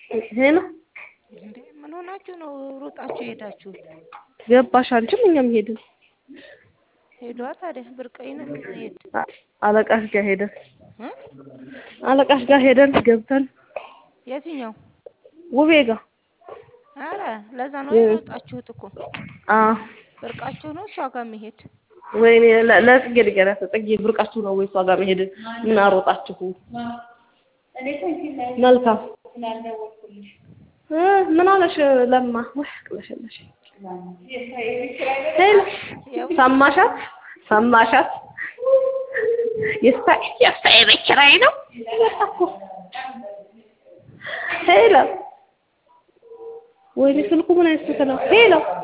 ይሄ ነው እንዴ ምን ሆናችሁ ነው ሮጣችሁ የሄዳችሁት? ገባሽ? አንቺም እኛም ሄድን። ሄዷ ታዲያ ብርቀይን ሄድ አ- አለቃሽ ጋር ሄደን እ? አለቃሽ ጋር ሄደን ገብተን የትኛው? ውቤ ጋር አረ ለዛ ነው እ። የሮጣችሁት እኮ አ ብርቃችሁ ነው እሷ ጋር መሄድ። ወይኔ ለ- ለጽጌ ንገሪያት። ጽጌ ብርቃችሁ ነው ወይ እሷ ጋር መሄድ ምን አሮጣችሁ? መልካም እ ምን አለሽ ለማ? ወይ ቅለሽለሽ ሄሎ ያው ሰማሻት? ሰማሻት? የስታይ የስታይ ቤት ኪራይ ነው። ሄሎ ወይኔ ስልኩ ምን አይነት ስልክ ነው? ሄሎ